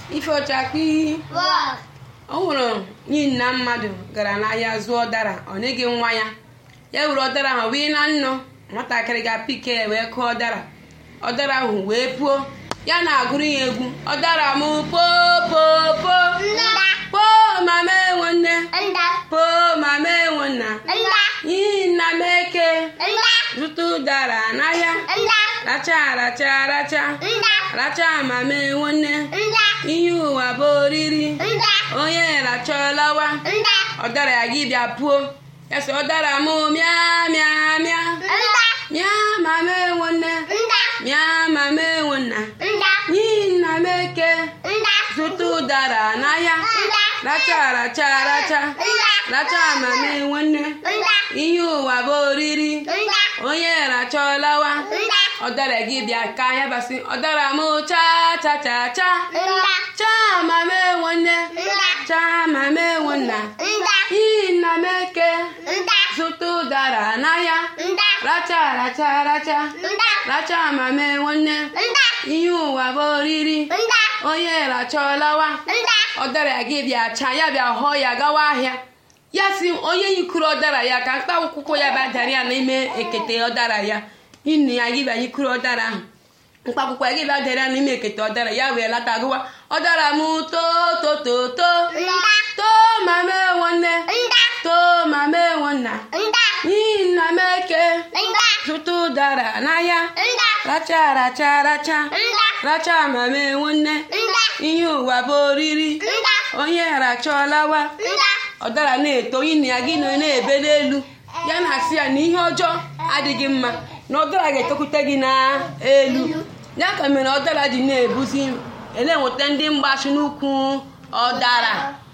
ife ọchakpi o nwere nyi nna mmadụ gara n'ahịa zụọ ụdara ọ nyeghị nwa ya ya were ọdara ahụ wee na nnọ nwatakịrị ga-apike ya wee kụọ ọdara ọdara ahụ wee puo ya na-agụrụ ya egwu ọdara m popopo po mama enwe nne po mama enwe nna iyi nna m eke zụta ụdara n'ahịa racha racha racha racha mama enwe nne ihe ụwa bụ oriri onye rachọlawa ọdara ya gị bịa puo ya sị ọdara m mịa mịa mịa mịa mama enwe nne mịa mama enwe nna n'ihi nna m eke zụta ụdara n'ahịa racha racha racha racha mama enwe nne ihe ụwa bụ oriri onye rachọlawa ọdara gị bịa ka ya basị ọdara m cha cha cha cha cha mama enwe nne cha mama enwe nna n'ihi nna m eke zụta ụdara n'ahịa racha racha racha racha mama enwe nne ihe ụwa bụ oriri onye rachọlawa ọdara gị bịa cha ya bịa họọ ya gawa ahịa ya si onye yikuru ọdara ya ka mkpa akwụkwọ ya bịa dara ya n'ime ekete ọdara ya nne ya gị bịa yikuru ọdara ahụ mkpa akwụkwọ ya gị bịa dara ya n'ime ekete ọdara ya wee lata gụwa ọdara m too to to to too mama enwe nne too mama enwe nna n'ihi nna m eke zụta ụdara n'ahịa racha racha racha racha mama enwe nne ihe ụwa bụ oriri onye rachọlawa ọdara na-eto nne ya gị nọ na-ebe n'elu ya na-asị ya na ihe ọjọọ adịghị mma na ọdara ga-etokwute gị n'elu ya ka mere ọdara ji na-ebuzi na-enweta ndị mgbachi n'ukwu ọdara